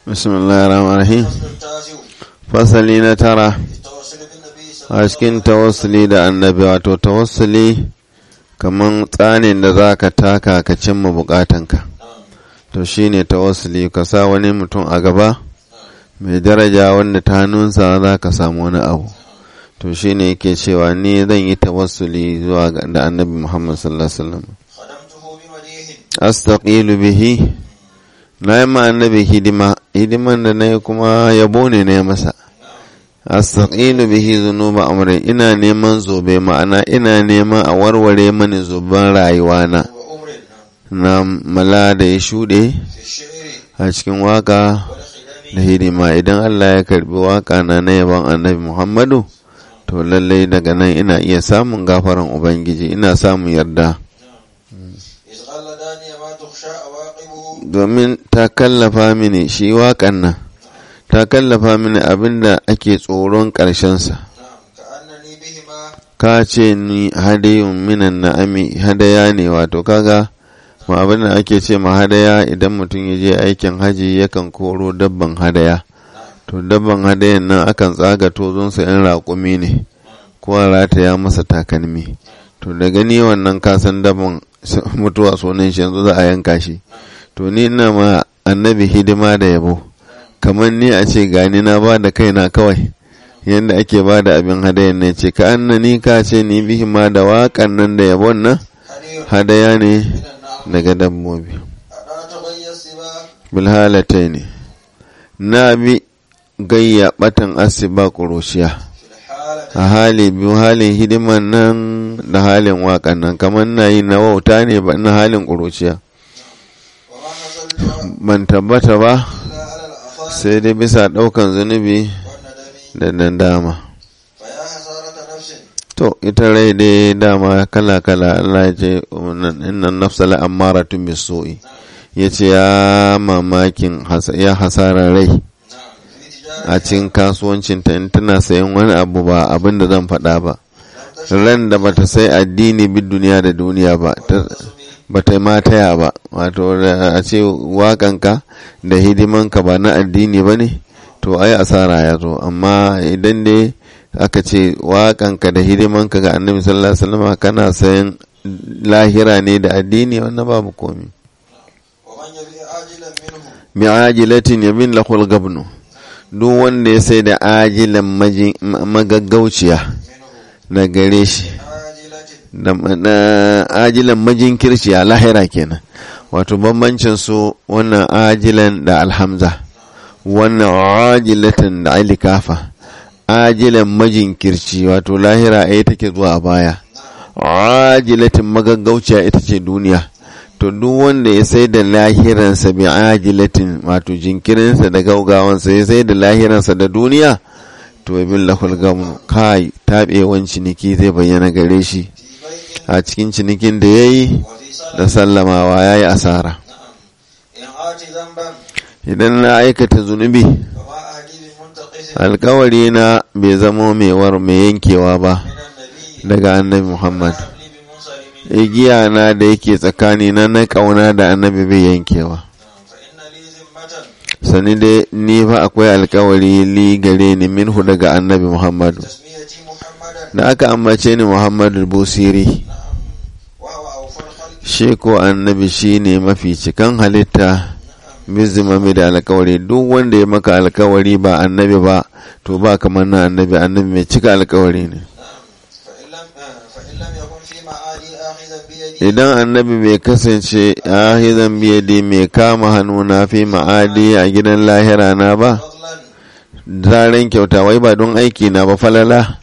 بسم الله الرحمن الرحيم الفصل التاسع fasali na tara في التوسل بالنبي صلى a cikin tawassuli da annabi wato tawassuli kaman tsanin da za ka taka ka cimma bukatanka نعم to shine tawassuli ka sa wani mutum a gaba mai daraja wanda ta hannunsa za ka samu wani abu to shine yake cewa ni zan yi tawassuli zuwa ga da annabi muhammad sallallahu alaihi wasallam خدمته بمديح astaqilu bihi na yi ma annabi hidima hidiman da na yi kuma yabo ne na yi masa astaqilu bihi zunuba amri ina neman zobe ma'ana ina neman a warware mani zuban rayuwana وأمر نعم na mala da ya shuɗe في الشعر a cikin waka والخدم da hidima idan Allah ya karbi waka na na yaban annabi Muhammadu to lallai daga nan ina iya samun gafaran Ubangiji ina samun yarda إذ قال داني ما تخشى عواقبه domin ta kallafa mini shi waƙan nan ta kallafa mini abinda ake tsoron ƙarshensa نعم كأنني بهما ka ce ni hadayun minan na'ami hadaya ne wato kaga ma abin da ake ce ma hadaya idan mutum ya je aikin haji yakan koro dabban hadaya to dabban hadayan nan akan tsaga tozonsa yan raƙumi ne ko a rataya masa takalmi to da gani wannan kasan dabban mutuwa sunan shi yanzu za a yanka shi to ni ina ma annabi hidima da yabo kamar ni a ce gani na ba da kaina kawai yadda ake ba da abin hadayan ne ce ka annani ka ce ni bihi ma da waƙan nan da yabon nan حرير hadaya ne من النعم daga dabbobi ألا تغيى السباق bilhalatai ne na bi gayya batan asiba ƙurushiya في الحالة a hali biyu halin hidiman nan da halin waƙan nan kamar na yi na wauta ne ba na halin ƙuruciya وما حصلت ban tabbata ba إلا على الأفان sai dai bisa ɗaukan zunubi والندم da dandama فيا حسارة نفس to ita rai dai dama kala kala Allah ya ce innan nafsa la ammaratun bisu'i yace ya mamakin hasa- ya hasara rai نعم في تجارة a cikin kasuwancinta in tana sayan wani abu ba abin da zan faɗa ba لم تشهد ran da bata sai addini bi duniya da duniya ba ta- bata yi mataya ba wato da a ce waƙanka da hidimanka ba na addini ba ne to ai asara ya zo amma idan dai aka ce waƙanka da hidimanka ga annabi sallallahu alaihi wasallam kana sayan lahira ne da addini wannan babu komi ومن يبيع عاجلا منه mi'ajilatin yabin lahul gabnu duk wanda ya sai da ajilan maji- ma- magaggauciya منه na gare shi عاجلة da na ajilan majinkirciya lahira kenan wato bambancin su wannan ajilan da alhamza wannan ajilatin da alikafa ajilan majinkirci wato lahira ai take zuwa a baya ajilatin magaggauciya ita ce duniya to duk wanda ya sai da lahiransa bi ajilatin wato jinkirinsa da gaugawansa ya sai da lahiransa da duniya to bin lahul gamu kai taɓewan ciniki zai bayyana gare shi في بيع a cikin cinikin da ya yi وفي صلاة da sallamawa ya yi asara نعم إن آتي ذنبا idan na aikata zunubi فما أهدي بمنتقص alkawari na bai zamo mai war mai yankewa ba من النبي daga annabi muhammad حبلي بمنصرم igiya na da yake tsakani na na kauna da annabi bai yankewa نعم فإن لي ذمة sani dai ni fa akwai alkawari li gare ni minhu daga annabi muhammadu تسميتي محمدا da aka ambace ni muhammadu busiri نعم وهو أوفى الخلق shi ko annabi shine mafi cikan halitta bizimami da alkawari duk wanda ya maka alkawari ba annabi ba to ba kamar na annabi annabi mai cika alkawari ne فإن لم فإن لم يكن في معادي آخذا بيدي idan annabi bai kasance ahizan biyadi mai kama hannuna fi ma'adi a gidan lahira na ba فضلا zaren kyauta wai ba don aiki na ba falala نعم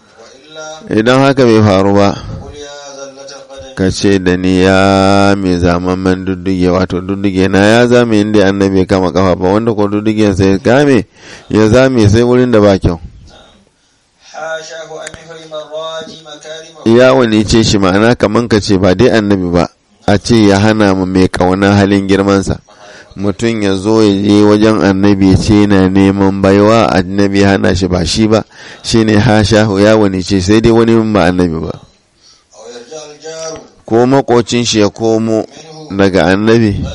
وإلا idan haka bai faru ba قل يا زلة القدم ka ce da ni ya mai zamamman dudduge wato dudduge na ya zame inda annabi ya kama kafa ba wanda ko duddugen sai game ya zame sai wurin da ba kyau حاشاه أن يحرم الراجي مكارمه ya wani ce shi ma'ana kaman ka ce ba dai annabi ba a ce ya hana mu mai kauna halin girmansa mutum ya zo ya je wajen annabi ya ce yana neman baiwa annabi ya hana shi ba shi ba shine hasha ya wani ce sai dai wani ba annabi ba أو يرجع الجار ko makocin shi ya komo منه daga annabi غير محترم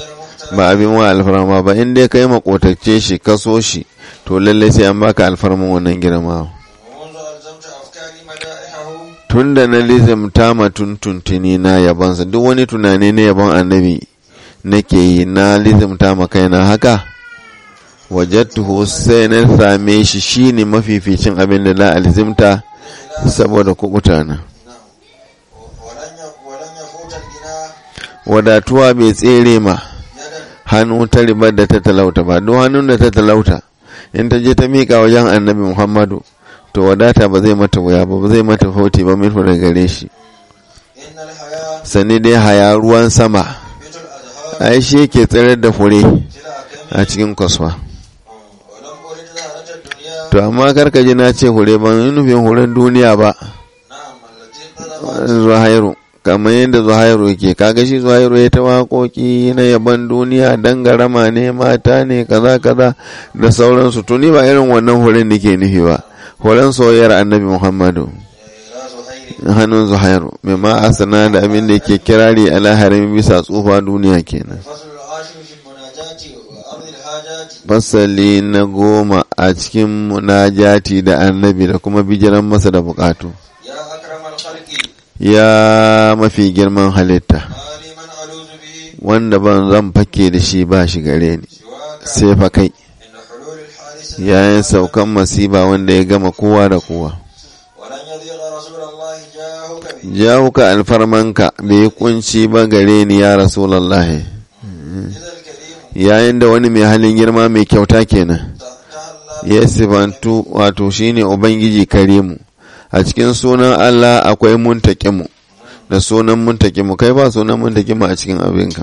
ba abin wa alfarma ba in dai kai makotacce shi kaso shi to lalle sai an baka alfarman wannan girma ومنذ ألزمت أفكاري مدائحه tun da na lizimta ma tuntuntuni na yabansa duk wani tunani na yabon annabi nake yi na lizimta ma kaina haka wajattuhu sai na same shi shine mafificin abin da na alzimta saboda kubuta na نعم ولن ي- ولن يفوت الغنى wadatuwa bai tsere ma يدا hannu ta ribar da ta talauta ba duk hannun da ta talauta in ta je ta miƙa wajen annabi muhammadu to wadata ba zai mata wuya ba ba zai mata fauti ba min da gare shi إن الحياة sani dai haya ruwan sama بيت الأزهار ai shi yake tsirar da fure سلع a كمي cikin kwasfa ولم أرد زهرة الدنيا to amma karka ji na ce hure ban yi nufin huren duniya ba نعم التي طلبت zuhairu kamar yadda zuhairu yake kaga shi zuhairu ya ta waƙoƙi na yaban duniya dangarama ne mata ne kaza kaza da sauransu to ni ba irin wannan huren da ke nufi ba huren soyayyar annabi muhammadu إلى زهير hannun zuhairu mai ma asana da abin da ke kirari ala harami bisa tsufa duniya kenan الفصل العاشر في المناجاة وأرض الحاجات fasali na goma a cikin munajati da annabi da kuma bijiran masa da bukatu يا أكرم الخلق ya mafi girman halitta ما لي من ألوذ به wanda ban zan fake da shi ba shi gare ni سواك sai fa kai إن حلول الحادث yayin saukan masiba wanda ya gama kowa da kowa ولن يضيق رسول الله جاهك به jawuka alfarmanka bai kunci ba gare ni ya rasulallahi إذا الكريم yayin da wani mai halin girma mai kyauta kenan تهلا ya sifantu wato shine ubangiji karimu a cikin sunan Allah akwai muntakimu da sunan muntakimu kai ba sunan muntakimu a cikin abinka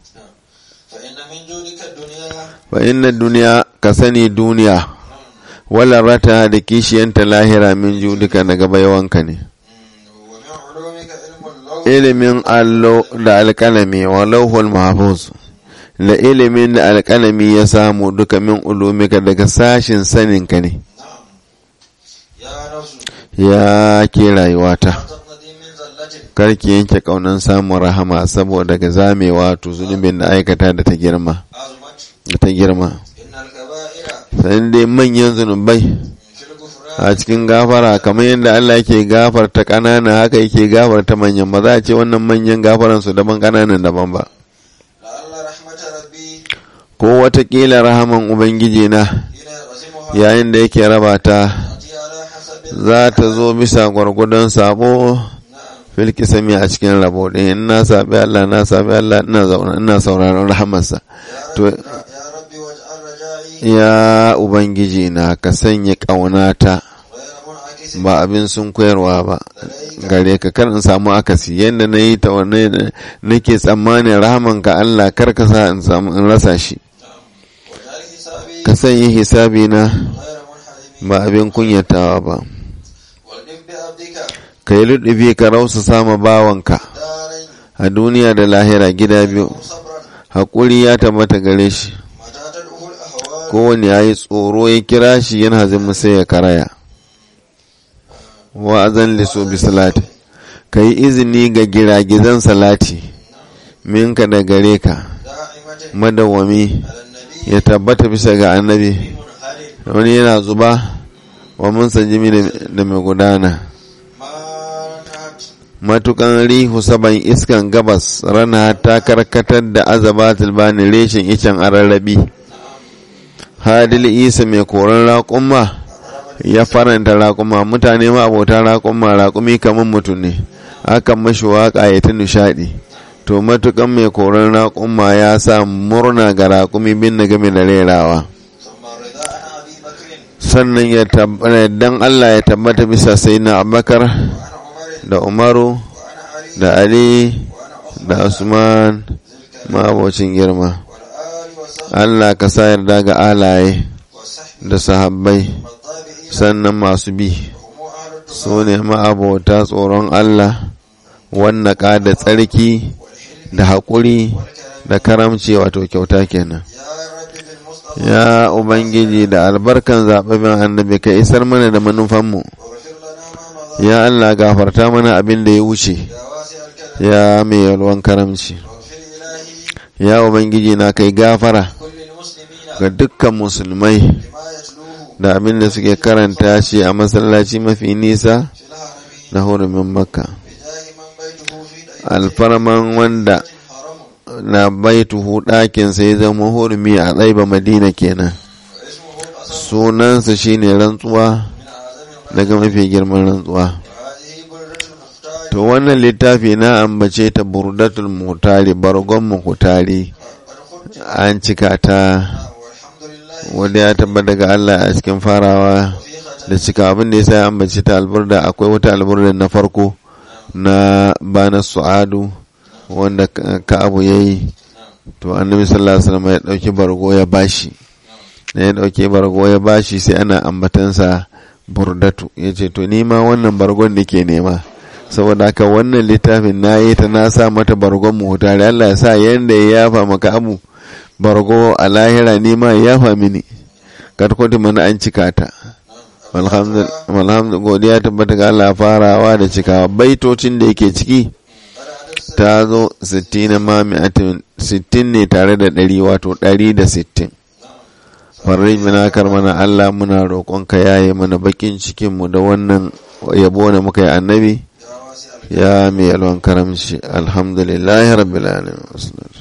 فإن من جودك الدنيا fa inna duniya ka sani duniya wala rata da kishiyanta lahira min judika daga baiwanka ne ومن علومك علم اللوح ilimin allo da alkalami wa lauhul mahfuz da ilimin da alkalami ya samu duka min ulumika daga sashin saninka ne نعم يا نفس ya ke rayuwata لا تقنطي من زلة karki yanke kaunan samun rahama saboda ga zamewa to zunubin da aikata da ta girma عظمت da ta girma إن الكبائر sai dai manyan zunubai في الغفران a cikin gafara kamar yadda Allah yake gafarta ƙanana haka yake gafarta manyan ba za a ce wannan manyan gafaran su daban ƙananan daban ba لعل رحمة ربي ko watakila rahaman ubangiji na حين يقسمها yayin da yake raba ta تأتي على حسب za ta zo bisa gwargwadon sabo نعم filki sami a cikin rabo ɗin in na sabi Allah na sabi Allah ina zauna ina sauraron rahamarsa يا to رب يا ربي واجعل رجائي ya ubangiji na ka sanya ƙaunata غير منعكس ba abin sun koyarwa ba لديك gare ka kar in samu akasi yadda na yi ta wanne nake tsammanin rahaman ka Allah kar ka sa in samu in rasa shi واجعل حسابي ka sanya hisabi na غير منحرم ba abin kunyatawa ba والإف بعبدك ka yi luɗubi ka rausa sama bawanka دارين a duniya da lahira gida biyu صبرا haƙuri ya tabbata gare shi متى تدعو الأهوال kowane ya yi tsoro ya kira shi yana zama sai ya karaya wa'azan liso bi salati ka yi izini ga giragizan salati minka da gare ka دائمة madawwami على النبي ya tabbata bisa ga annabi منهل wani yana zuba wa mun sanjimi da mai gudana ما انتهت matukan rihu saban iskan gabas rana ta karkatar da azabatul bani reshen icen ararrabi hadil isa mai koran raƙumma ya faranta raƙuma mutane ma abota raƙuma raƙumi kamar mutum ne akan mashi waƙa ya ta nishaɗi to matukan mai koran raƙuma ya sa murna ga raƙumi bin na game da rerawa ثم الرضا عن أبي بكر sannan ya tabbata dan Allah ya tabbata bisa sai na Abubakar وعن عمر da Umaru وعن علي da Ali وعن عثمان da Usman ذي الكرم mabocin girma والآل والصحب Allah ka sa yarda ga alaye والصحب da sahabbai والطابعين sannan masu bi هم أهل التقى su ne ma'abota tsoron Allah wannan ka da tsarki والحلم da haƙuri والكرم da karamci wato kyauta kenan يا رب بالمصطفى ya ubangiji da albarkan zaɓaɓɓen annabi ka isar mana da manufanmu واغفر لنا ما مضى ya Allah gafarta mana abin da ya wuce يا واسع الكرم ya mai yalwan karamci واغفر إلهي ya ubangiji na kai gafara كل المسلمين ga dukkan musulmai بما يتلوه da abin da suke karanta shi a masallaci mafi nisa في الحرمين na hurumin makka بجاه من بيته في دائرة alfarman wanda حرم na baituhu ɗakin sai zama hurumi a tsaiba madina kenan واسمه القسم sunansa shine rantsuwa من أعظم daga mafi girman rantsuwa وهذه بردة المختار to wannan littafi na ambace ta burdatul mutari bargon mutari قد خد an cika ta والحمد لله wanda ya tabbata daga Allah a cikin farawa وفي ختم da cika abin da yasa ya ambace ta alburda akwai wata alburda na farko na bana su'adu wanda Ka- ka'abu yayi to annabi sallallahu alaihi wasallam ya dauki bargo ya bashi da ya dauke bargo ya bashi sai ana ambatansa burdatu yace to ni ma wannan bargon da ke nema saboda haka wannan littafin na yi ta na sa mata bargon mu tare Allah ya sa yanda ya yafa maka abu bargo a lahira ni ma ya yafa mini kad kwati mana an cika ta alhamdulillah godiya tabbata ga Allah farawa da cikawa baitocin da yake ciki ta zo 60 ma mi'atin 60 ne tare da 100 wato 160 farri mina mana Allah muna roƙonka yaye mana bakin cikin mu da wannan yabo da muka yi annabi يا واسع ya mai yalwan karamci alhamdulillahi rabbil alamin